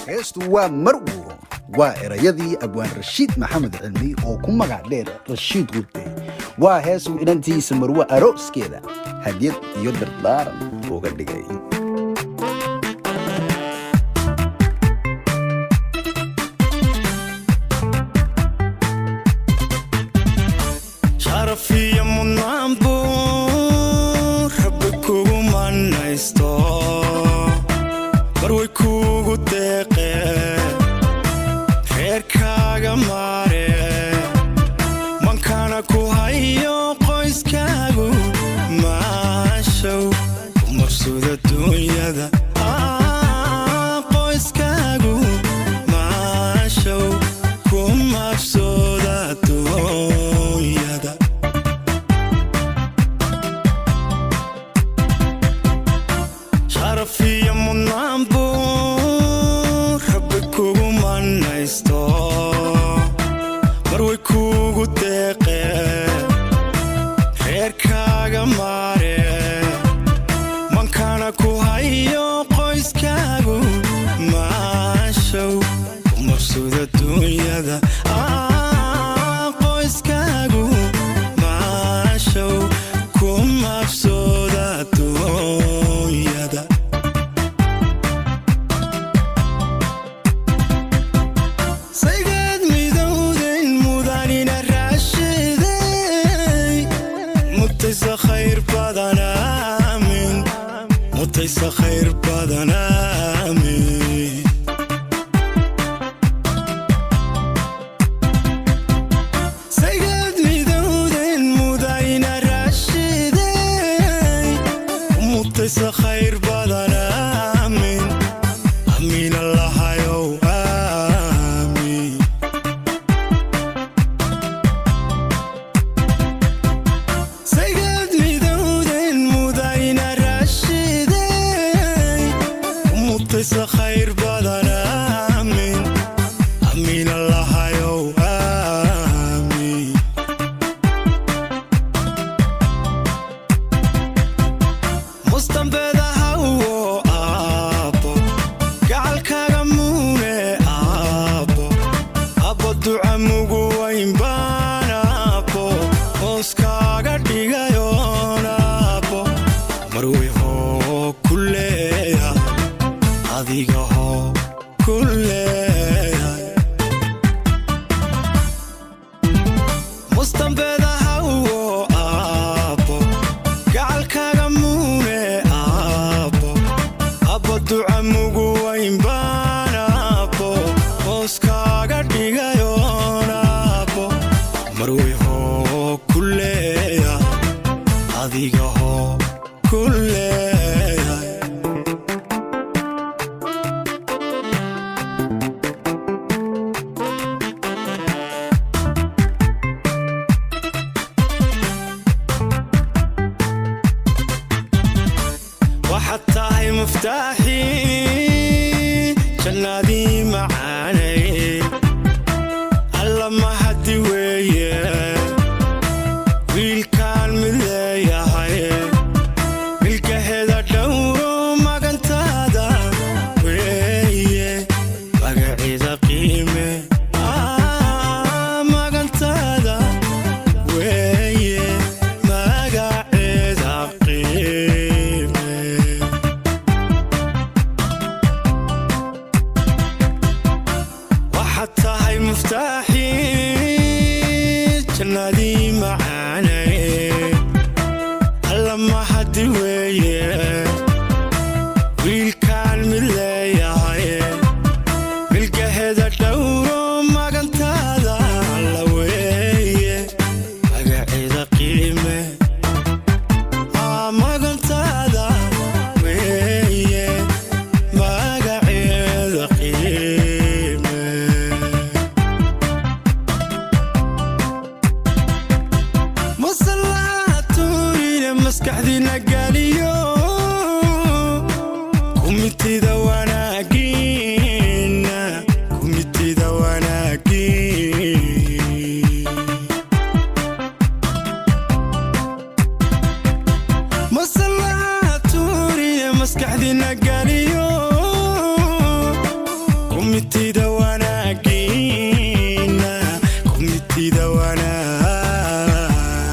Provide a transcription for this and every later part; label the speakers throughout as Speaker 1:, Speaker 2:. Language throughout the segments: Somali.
Speaker 1: heestu waa marwo waa erayadii abwaan rashiid maxamed cilmi oo ku magac dheer rashiid gurte waa heesuu inantiisa marwo arooskeeda hadyad iyo dardaaran uga dhigay
Speaker 2: sharafiyo mudnaan buu rabbi kugu manaysto marway kuugu deeqee reerkaaga maare mankana ku hayo qoyskaagu maashow ku mabsuuda duunyada qoyskaagu maashow ku mabsuuda duunyada sharafiyo mudnaan buu rabbi kugu manaysto marway kuugu deeqee reerkaaga maare mankana ku hayo qoyskaagu maashow ku mabsuuda duunyada qoyskaagu maashow ku mabsuuda duunyada saygeed midowden mudanina raashiday mutaysa khayr badan aamin mutaysa khayr badan aamin saygeed midowden mudanina raashiday mutaysa khayr badan aamin amiin allahayow aamin saygeed midowden mudayna raashiday mutaysa khayr badan aamin amiin allahayow aamin mustambeeda hawo aabbo gacalkaaga muune aabbo abbo duca mugu wayn baan aabbo hooskaaga dhigayoon aabbo marwey hoo ku leeya adiga hoo ku leeya mustambeeda hawo aabbo gacalkaaga muune aabbo abbo duca mugu wayn baan aabbo hooskaaga dhigayoon aabbo marwey hoo ku leeya adiga hoo ku leeya waxaad tahay muftaaxii jannaadii macaanay alla mahadi weeye wiilkaan mid leeyahay milkaheeda dhowro magantaada weeye magaceeda qiime Ah, magantaada weeye magaceeda qiime waxaad tahay muftaaxii jannaadii macaanay alla mahadi weeye wiilkaan mid leeyahay milkaheeda dhowro magantaada alla weeye magaceeda qiime Ah, magantaada weeye magaceeda qiime kumitida wanaagiina kumitida wanaag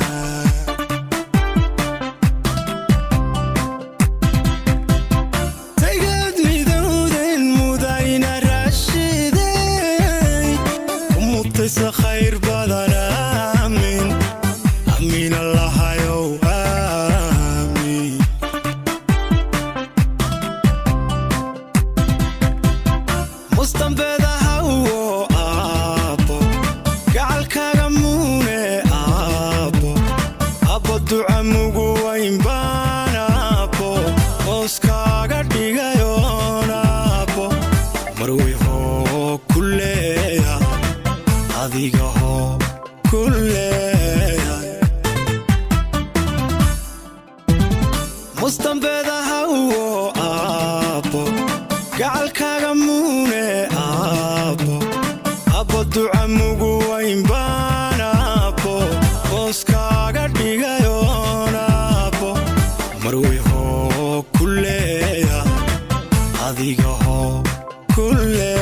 Speaker 2: tagad midowden mudayna raashiday kumutaysa khayr badan aamin amiin allahayow aamin mustanbeeda hawo aabbo gacalkaaga muune aabbo abbo duca mugu wayn baan aabbo hooskaaga dhigayoon aabbo marwey hoo ku leeya adiga hoo ku leeya mustanbeeda hawo aabbo gacalkaaga muune aabbo abbo duca mugu wayn baan aabbo hooskaaga dhigayoon aabbo marwey hoo ku leeya adiga hoo ku leeya